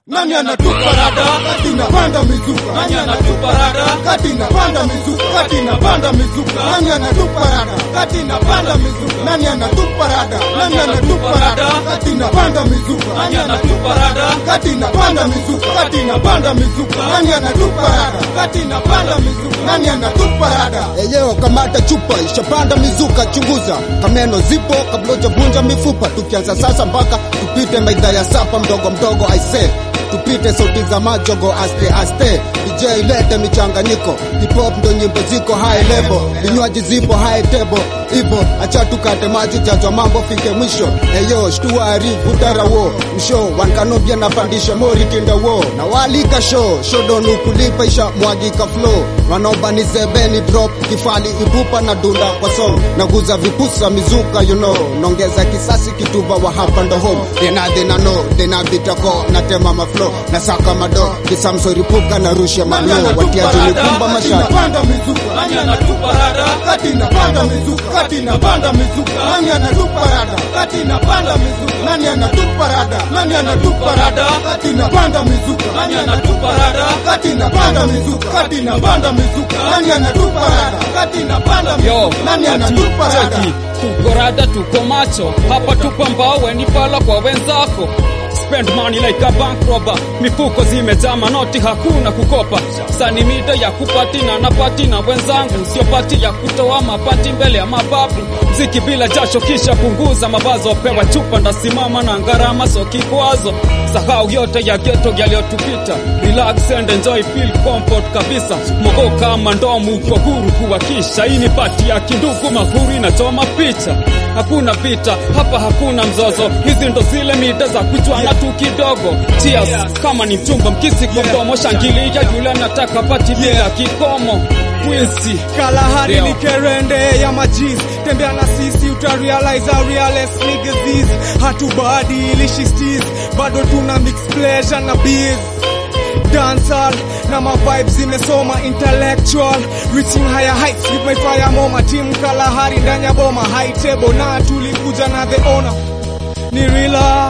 Nani anatupa rada? Kati napanda mizuka. Nani anatupa rada? Kati napanda mizuka. Kati napanda mizuka. Nani anatupa rada? Kati napanda mizuka. Nani anatupa rada? Nani anatupa rada? Kati napanda mizuka. Nani anatupa rada? Kati napanda mizuka. Kati napanda mizuka. Nani anatupa rada? Kati napanda mizuka. Nani anatupa rada? Eyo kamata chupa ishapanda mizuka, chunguza kameno zipo kabla hujavunja mifupa. Tukianza sasa mpaka tupite maidha ya sapa mdogo mdogo, aise tupite sauti za majogo aste aste. DJ lete michanganyiko, hip hop ndo nyimbo ziko high level, vinywaji zipo high table, ivo acha tukate maji jajwa mambo fike mwisho. Eyo shtua arifu darawo msho wankanobia napandisha mori kinda wo na walika show shodonu kulipa isha mwagika flow wanaoba sebeni drop kifali ipupa na dunda kwa song naguza vipusa mizuka you know nongeza kisasi kituba wa hapa ndo home dena dena no dena bitako natema maflo na saka mado kisamsoripuka na rushe manyo watiaji nikumba mashati Panda mizuka. Nani anatupa rada? kati napanda mizuka kati napanda mizuka nani anatupa rada Kati napanda mizuka. nani anatupa rada nani anatupa rada kati napanda mizuka Nani anatupa rada? kati napanda mizuka kati napanda mizuka nani anatupa rada Kati napanda Yo, mizuka. nani anatupa rada cheki, tuko rada, tuko macho hapa, tuko mbao, weni pala kwa wenzako. Spend money like a bank robber, mifuko zimejaa manoti, hakuna kukopa. Sani mida ya kupatina na pati na wenzangu, sio pati ya kutoa mapati mbele ya mababu. Mziki bila jasho, kisha punguza mawazo, pewa chupa ndasimama na gharama, so kikwazo. Sahau yote ya geto yaliyotupita, relax and enjoy, feel comfort kabisa. Mogo kama ndomu, uko huru kuwakisha. Hii ni pati ya kindugu, mahuru inachoma picha. Hakuna vita hapa, hakuna mzozo, hizi ndo zile mida za kuchwana tu kidogo. Cheers kama ni mchumba, mkisi kwa mdomo, shangilia yule anataka pati bila kikomo. Quincy Kalahari Ndio. ni kerende ya majiz tembea na sisi utarealize how realest niggas is hatubadilishi steez bado tuna mix pleasure na biz dancehall na ma vibes zimesoma intellectual reaching higher heights with my fire moma team Kalahari ndani ya boma high table na tulikuja na the owner ni rila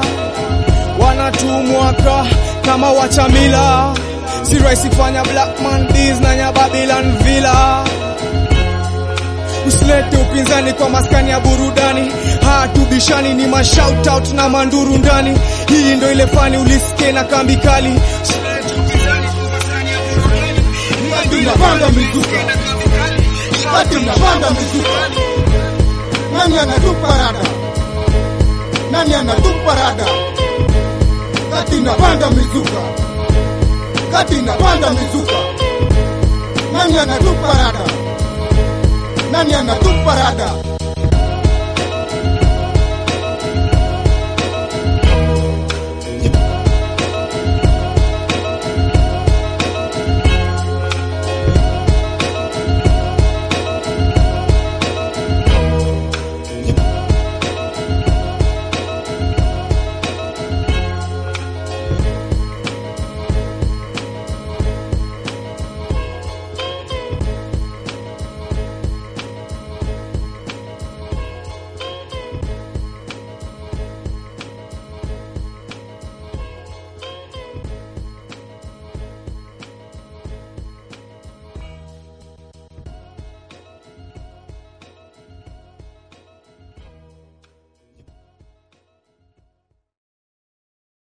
wanatumwaka kama wachamila si rahisi fanya black man deals na nya Babylon villa usilete upinzani kwa maskani ya burudani hatubishani ni mashoutout na manduru ndani hii ndo ile fani ulisikie na kambi kali Usilete upinzani kwa maskani ya burudani. kati napanda mizuka kati napanda mizuka nani anatupa rada nani anatupa rada kati napanda mizuka kati napanda mizuka nani anatupa rada nani anatupa rada